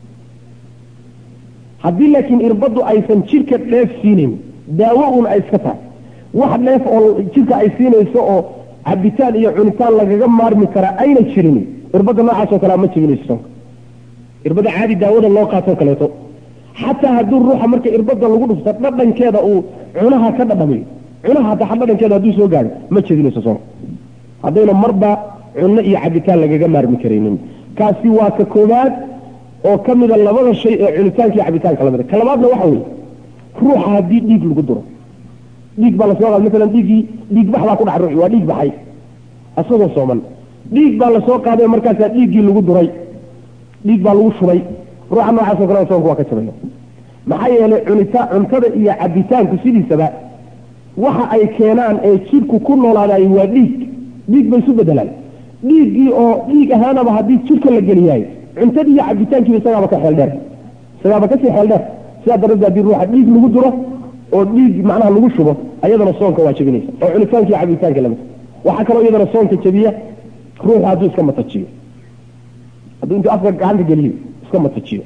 haddii laakiin irbaddu aysan jidhka dheef siinayn daawo un ay iska tahay wax dheef oo jidhka ay siinayso oo cabitaan iyo cunitaan lagaga maarmi karaa ayna jirin irbadda noocaasoo kalea ma jebinayso soonka irbadda caadi daawada loo qaatoo kaleeto xataa hadduu ruuxa marka irbadda lagu dhufto dhadhankeeda uu cunaha ka dhadhamiyo cunaha hataa dhadhankeeda hadduu soo gaadho ma jebinayso soonka haddayna marba cunno iyo cabitaan lagaga maarmi karaynin kaasi waa ka koobaad oo ka mida labada shay ee cunitaanka iyo cabitaanka lamida ka labaadna waxa weeye ruuxa haddii dhiig lagu duro dhiig baa lasoo qaada maalan dhiiggii dhiig bax baa ku dhaca ruuxi waa dhiig baxay asagoo sooman dhiig baa lasoo qaaday markaasaa dhiiggii lagu duray dhiig baa lagu shubay ruuxa noocaasoo kale soonku waa ka jabaya maxaa yeelay cunita cuntada iyo cabitaanku sidiisaba waxa ay keenaan ee jidhku ku noolaadaay waa dhiig dhiig bay isu bedelaan dhiiggii oo dhiig ahaanaba haddii jidhka la geliyaay cuntadii iyo cabitaankiiba isagaaba ka xeel dheer isagaaba kasii xeel dheer sidaa daradeed haddii ruuxa dhiig lagu duro oo dhiig macnaha lagu shubo ayadana soonka waa jebinaysa oo cunitaanka iyo cabitaanka lamid waxaa kaloo iyadana soonka jebiya ruuxu hadduu iska matajiyo hadduu intuu afka gacanta geliyo iska matajiyo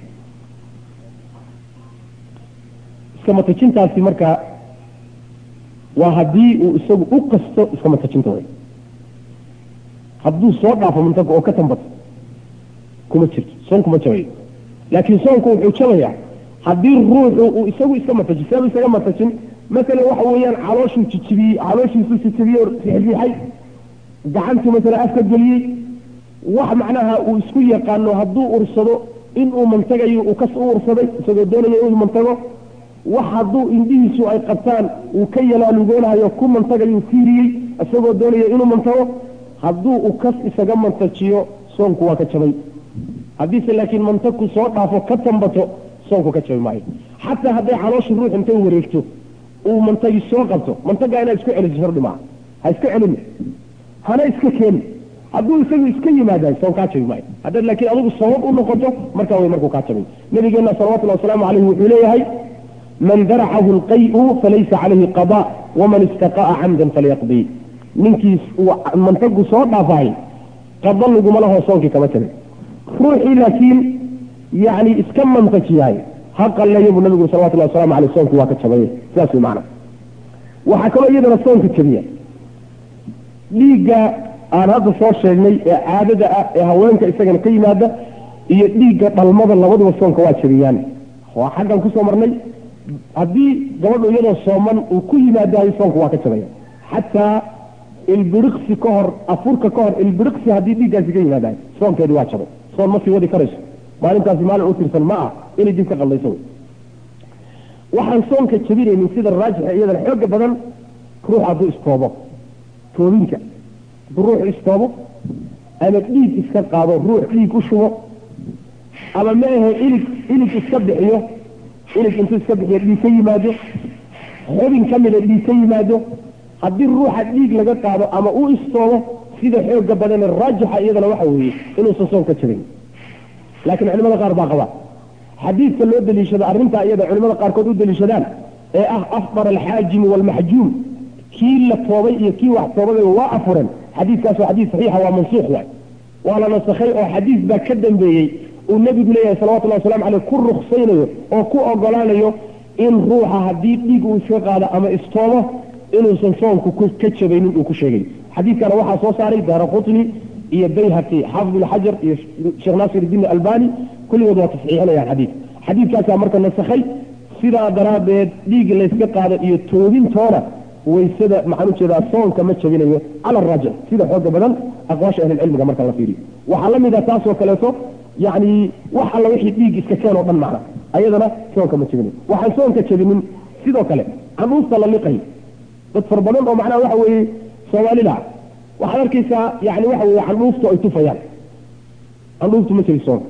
iska matajintaasi marka waa haddii uu isagu u qasto iska matajinta way hadduu soo dhaafo mantaga oo ka tambato kuma jirto soon kuma jabayo laakiin soonku wuxuu jabayaa haddii ruuxu uu isagu iska mataji seeba isaga matajin masalan waxa weeyaan calooshuu jijibiyey calooshiisuu jijibiyey oo riixriixay gacantuu masalan afka geliyey wax macnaha uu isku yaqaano hadduu ursado inuu mantagayo uu kas u ursaday isagoo doonaya inuu mantago wax hadduu indhihiisu ay qabtaan uu ka yalaalugoonahayo ku mantagayu fiiriyey isagoo doonaya inuu mantago hadduu u kas isaga mantajiyo soonku waa ka jabay haddiise laakiin mantagku soo dhaafo ka tambato soonku ka jabi maayo xataa hadday caloosha ruux intay wareegto uu mantagi soo qabto mantagaa inaad isku celiso shardi maaha ha iska celin hana iska keeni hadduu isagu iska yimaadaay soon kaa jabi maayo haddaad laakiin adigu sabab u noqoto markaa way markuu kaa jabay nabigeena salawatullahi wasalaamu caleyhi wuxuu leeyahay man daracahu lqayu falaysa calayhi qada waman istaqa'a camdan falyaqdi ninkiis uu mantagu soo dhaafaay qada laguma laho soonkii kama jabin ruuxii laakiin yani iska mantajiyahay ha qalleeyo buu nabigu salawatullahi wasalamu aleyh soonku waa ka jabaye sidaas way macna waxaa kaloo iyadana soonka jabiya dhiigga aan hadda soo sheegnay ee caadada ah ee haweenka isagana ka yimaada iyo dhiigga dhalmada labaduba soonka waa jabiyaan waa xaggan kusoo marnay haddii gabadhu iyadoo sooman uu ku yimaadayo soonku waa ka jabaya xataa ilbiriqsi ka hor afurka ka hor ilbiriqsi haddii dhiiggaasi ka yimaadayo soonkeedi waa jabay soon ma sii wadi karayso maalintaasi maalin u tirsan ma ah inay dib ka qaldayso wey waxaan soonka jabinaynin sida raajixa iyadana xooga badan ruux hadduu istoobo toobinka hadduu ruux istoobo ama dhiig iska qaado ruux dhiig u shubo ama ma ahe ilig ilig iska bixiyo ilig intuu iska bixiyo dhiig ka yimaado xubin ka mida dhiig ka yimaado haddii ruuxa dhiig laga qaado ama uu istoobo sida xooga badane raajixa iyadana waxa weeye inuusan soon ka jabin laakiin culimada qaar baa qaba xadiidka loo daliishado arrintaa iyada culimada qaarkood u daliishadaan ee ah afdar alxaajimu waalmaxjuum kii la toobay iyo kii wax toobadayba waa afuren xadiidkaas waa xadiid saxiixa waa mansuuq waay waa la nasakhay oo xadiis baa ka dambeeyey uu nebigu leeyahay salawatullahi waslamu caleyh ku ruksaynayo oo ku ogolaanayo in ruuxa haddii dhiig uu iska qaado ama istoobo inuusan soonku ka jabaynin uu ku sheegay xadiidkana waxaa soo saaray daara qutni iyo bayhaqi xaafid ilxajar iyo sheekh naasir iddiin albani kulligood waa tasxiixinayaan xadiid xadiidkaasaa marka nasakhay sidaa daraaddeed dhiig layska qaado iyo toobintoona waysada maxaan ujeedaa soonka ma jabinayo cala araajix sida xooga badan aqwaasha ahlilcilmiga marka la fiiriyo waxaa la mid a taasoo kaleeto yacni wax alla wixii dhiig iska keen oo dhan macna ayadana soonka ma jabinayo waxaan soonka jabinin sidoo kale canuusta la liqay dad far badan oo macnaha waxa weeye soomaalida waxaad arkaysaa yani waxa weye candhuuftu ay tufayaan candhuuftu ma jabi soonka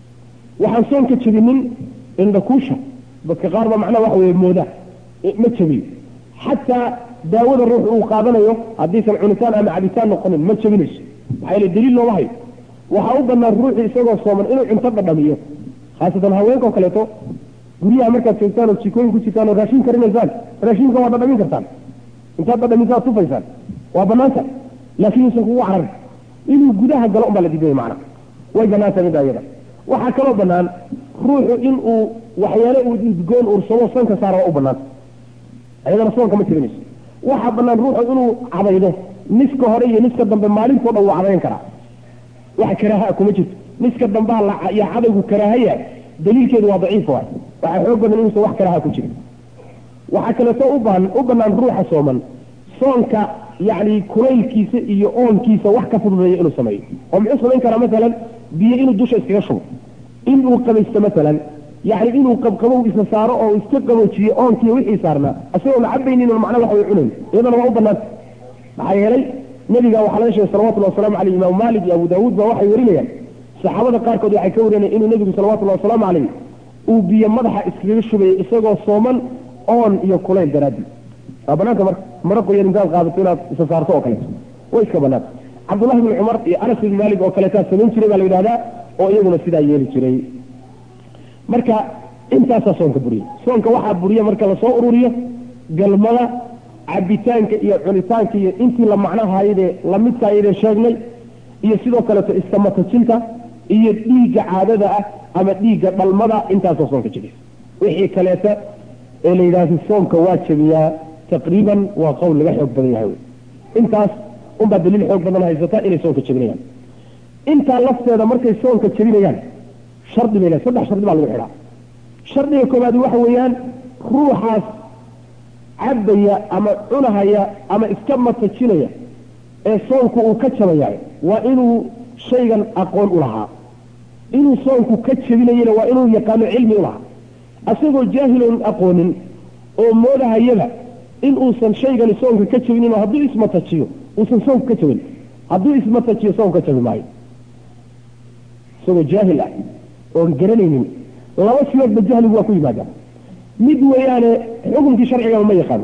waxaan soonka jabinin indhakuusha dadka qaar ba macnaha waxa weye mooda ma jabiyo xataa daawada ruux uu qaadanayo haddiisan cunitaan ama cabitaan noqonin ma jabinayso maxaa yeele daliil looma hayo waxaa u banaan ruuxii isagoo sooman inuu cunto dhadhamiyo khaasatan haweenkao kaleeto guryaha markaad joogtaan oo jikooyin ku jirtaan oo raashin karinaysaan raashinka waa dhadhamin kartaan intaad dhadhamisaad tufaysaan waa banaanta laakiin uusan kugu cararin inuu gudaha galo unbaa la diidaya macna way banaanta mida iyada waxaa kaloo banaan ruuxu inuu waxyaale uu udgoon ursado sanka saara waa u banaanta ayadana soonka ma jabinayso waxaa banaan ruuxu inuu cadaydo niska hore iyo niska dambe maalintoo dhan wuu cadayn karaa wax karaaha kuma jirto niska dambaa iyo cadaygu karaahaya daliilkeedu waa daciif waay waxaa xoog badan inuusan wax karaaha ku jirin waxaa kaleeto ubaan u banaan ruuxa sooman soonka yacni kulaylkiisa iyo oonkiisa wax ka fududeeya inuu sameeyo oo muxuu samayn karaa masalan biyo inuu dusha iskaga shubo inuu qabaysto masalan yacni inuu qabqabow isa saaro oo iska qaboojiyo oonkiiyo wixii saarnaa isagoon cabaynin oo macna wax way cunayn iyadana waa u banaanta maxaa yeelay nebiga waxaa laga sheegay salawatullahi wasalaamu caleyh imaamu maalik iyo abu daawuud ba waxay warinayaan saxaabada qaarkood waxay ka warinayaan inuu nebigu salawatullahi wasalaamu caleyh uu biyo madaxa iskaga shubayay isagoo sooman oon iyo kulayl daraadii waa banaanta marka mara qoyan intaad qaadato inaad isa saarto oo kaleeto way iska banaanta cabdullahi bni cumar iyo anas ibn maalik oo kaleetaa samayn jiray baa la yidhahdaa oo iyaguna sidaa yeeli jiray marka intaasaa soonka buriya soonka waxaa buriya marka lasoo ururiyo galmada cabitaanka iyo cunitaanka iyo intii la macnahayadee lamidkaayadee sheegnay iyo sidoo kaleeto iskamatajinta iyo dhiigga caadada ah ama dhiigga dhalmada intaasoo soonka jibisa wixii kaleeta ee la yidhaahdo soonka waa jabiyaa taqriiban waa qowl laga xoog badan yahay intaas unbaa daliil xoog badan haysata inay soonka jabinayaan intaa lafteeda markay soonka jabinayaan shardi bay lehay saddex shardi baa lagu xidhaa shardiga koobaad waxa weeyaan ruuxaas cabaya ama cunahaya ama iska matajinaya ee soonku uu ka jabaya waa inuu shaygan aqoon u lahaa inuu soonku ka jabinayana waa inuu yaqaano cilmi u lahaa asagoo jaahiloon aqoonin oo moodahayaba in uusan shaygani soonka ka jabinin oo hadduu ismatajiyo uusan soonka ka jabin hadduu ismatajiyo soonka ka jabi maayo isagoo jaahil ah oon garanaynin laba siloodba jahligu waa ku yimaada mid weeyaane xukunkii sharcigaba ma yaqaano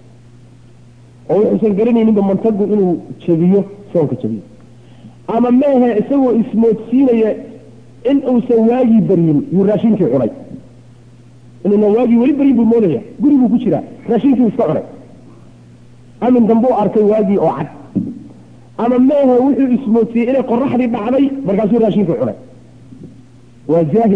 oo wuxuusan garanayninba mantagu inuu jabiyo soonka jabiyo ama meehe isagoo ismoodsiinaya in uusan waagii baryin yuu raashinkii cunay inuuna waagii weli baryin buu moodaya guriguu ku jiraa raashinkii iska cunay amin dambuu arkay waagii oo cad ama meehe wuxuu ismoodsiiyey inay qoraxdii dhacday markaasuu raashinkii cunay waa jaahil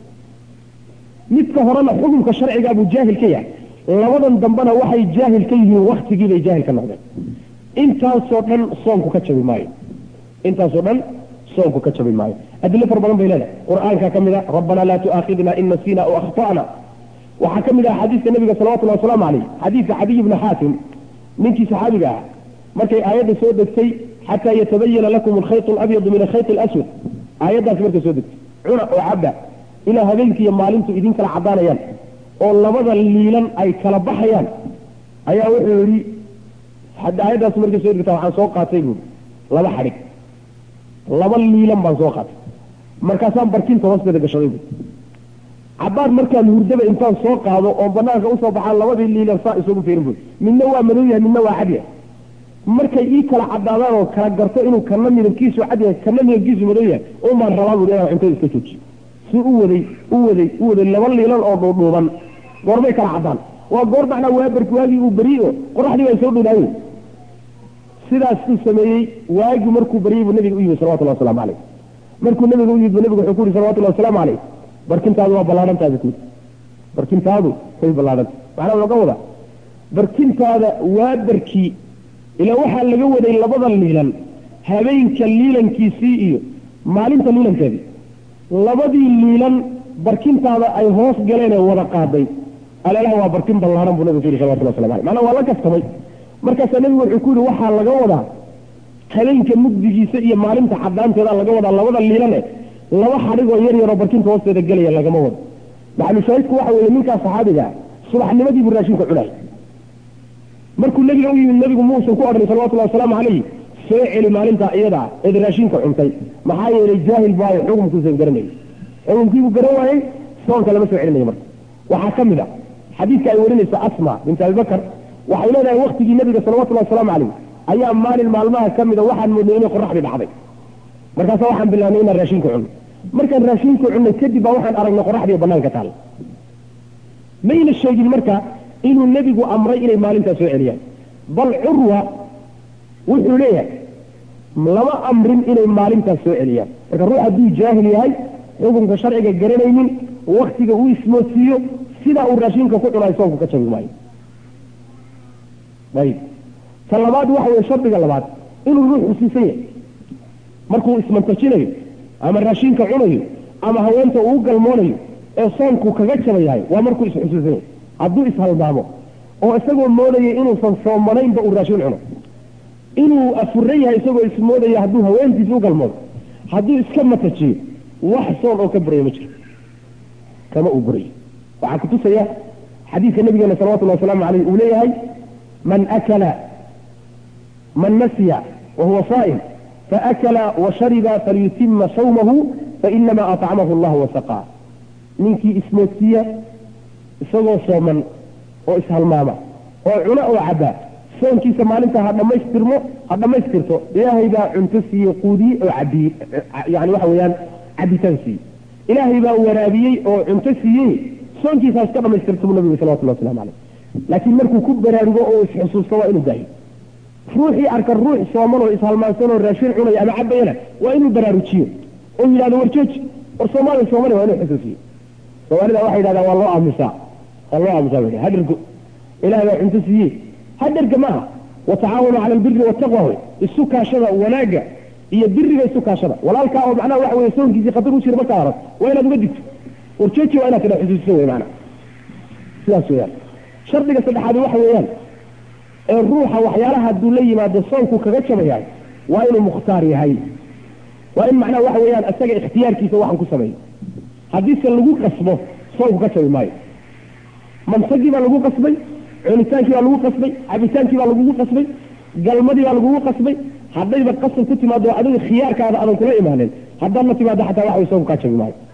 midka horena xukunka sharcigaa buu jaahil ka yahay labadan dambena waxay jaahil ka yihiin waktigii bay jaahil ka noqdeen intaasoo dhan soonku ka jabi maayo intaasoo dhan soonku ka jabi maayo adilo fara badan bay leedahay qur-aanka ka mid a rabbanaa laa tu'aakhidna in nasiina aw akhta'na waxaa ka mid ah xadiiska nabiga salawatullahi wasalaamu caleyh xadiidka cadiy bni xaatim ninkii saxaabiga ah markay aayadda soo degtay xataa yatabayana lakum alkhayt alabyadu min alkhayt alaswad aayaddaasi markay soo degtay cuna oo cabba ilaa habeenkiiyo maalintu idin kala caddaanayaan oo labada liilan ay kala baxayaan ayaa wuxuu yidhi aayaddaas markay soo dhigta waxaan soo qaatay buui laba xadhig laba liilan baan soo qaatay markaasaan barkinta hoosteeda gashaday buui cabaar markaan hurdaba intaan soo qaado oo banaanka usoo baxaan labadii liilan saa isugu fiirin buui midna waa madow yahay midna waa cad yahay markay ii kala cadaadaan oo kala garto inuu kana midabkiisu cad yahay kana midabkiisu madow yahay unbaan rabaa buui inaan cuntada iska joojiyo si u waday u waday u waday laba liilan oo dhuudhuuban goorbay kala caddaan waa goor macnaa waabarki waagii uu beriye oo qoraxdii baa soo dhowdaaye sidaasuu sameeyey waagii markuu baryey buu nabiga u yimid salawatullah waslamu caleyh markuu nabiga u yimid bu nabigu wuxuu ku yihi salawatullahi wasalaamu caleyh barkintaadu waa ballaadhantaada ku barkintaadu way ballaadhanta macnaa looga wadaa barkintaada waabarkii ilaa waxaa laga waday labada liilan habeenka liilankiisii iyo maalinta liilankeedii labadii liilan barkintaada ay hoos galeen ee wada qaaday aleelaha waa barkin ballaadhan buu nabigu ku yihi salawatullah waslamu aleyh macnaa waa la kastamay markaasaa nabigu wuxuu ku yihi waxaa laga wadaa habeenka mugdigiisa iyo maalinta cadaanteeda laga wadaa labada liilane laba xadhigoo yar yaroo barkinta hoosteeda gelaya lagama wado maxalushaahidku waxa weeye ninkaa saxaabiga subaxnimadii buu raashinka cunay markuu nebiga u yimid nebigu muusan ku odhan salawatullahi wasalaamu calayh soo celi maalintaa iyada eed raashinka cuntay maxaa yeelay jaahil baayo xukumkuusan garanayay xukumkiibuu garan waayey soonka lama soo celinayo marka waxaa ka mid a xadiidka ay warinaysa asma bint abibakar waxay leedahay waktigii nebiga salawatullahi wasalaamu calayh ayaa maalin maalmaha ka mida waxaan moodnay inay qoraxdii dhacday markaasa waxaan bilaabnay inaan raashinka cunno markaan raashinka cunnay kadib baa waxaan aragnay qoraxdii banaanka taal mayna sheegin marka inuu nebigu amray inay maalintaas soo celiyaan bal curwa wuxuu leeyahay lama amrin inay maalintaas soo celiyaan marka ruux hadduu jaahil yahay xukunka sharciga garanaynin waktiga uu ismoodsiiyo sidaa uu raashinka ku cunaay soonku ka jabi maayo ayib ta labaad waxa weye shardiga labaad inuu ruux xusiisan yahay markuu ismantajinayo ama raashinka cunayo ama haweenta uu galmoonayo ee soonku kaga jabayahay waa markuu isxusuusan yahay hadduu ishaldaamo oo isagoo moodaya inuusan soomanaynba uu raashin cuno inuu afuran yahay isagoo ismoodaya hadduu haweentiis u galmoodo hadduu iska matajiyo wax soon oo ka burayo ma jiro kama uu burayo waxaa kutusaya xadiidka nabigeena salawatullahi wasalaamu caleyh uu leeyahay man akala man nasiya wahuwa saa'im faakala washariba falyutima sawmahu fainama acamahu allahu wasaqaa ninkii ismoodsiiya isagoo sooman oo ishalmaama oo cuna oo cabaa soonkiisa maalinta ha dhammaystirmo ha dhammaystirto ilaahay baa cunto siiye quudiye oo cabiye yani waxa weeyaan cabitaan siiye ilaahay baa waraabiyey oo cunto siiyey soonkiisa ha iska dhamaystirto buu nabigu salawatullah waslamu caleyh laakiin markuu ku baraarugo oo isxusuusto waa inuu daayo ruuxii arka ruux sooman oo ishalmaansan oo raashin cunaya ama cabayana waa inuu baraarujiyo oo yidhahdo war jooji war soomaaliya soomali waa inuu xusuusiyo soomaalida waxay yidhahdaan waa loo aamusaa waa loo aamusaa ba hadhergo ilahay baa cunto siiye hadherga maaha watacaawanu cala albiri wataqwa wey isu kaashada wanaagga iyo biriga isu kaashada walaalkaa oo macnaha waxa weye soonkiisii khatar u jira markaa arag waa inaad uga digto war jooji waa inaad tidha xusuusiso wey maanaa sidaas weeyaan shardiga saddexaadi waxa weeyaan ee ruuxa waxyaalaha hadduu la yimaado soonku kaga jabayahay waa inuu mukhtaar yahay waa in macnaha waxa weeyaan isaga ikhtiyaarkiisa waxan ku sameeyo haddiise lagu qasbo soonku ka jabi maayo mansagii baa lagu qasbay cunitaankii baa lagu qasbay cabitaankii baa lagugu qasbay galmadii baa lagugu qasbay haddayba qasab ku timaado adiga khiyaarkaada aadan kula imaanin haddaad la timaado xataa waxa way soonku kaa jabi maayo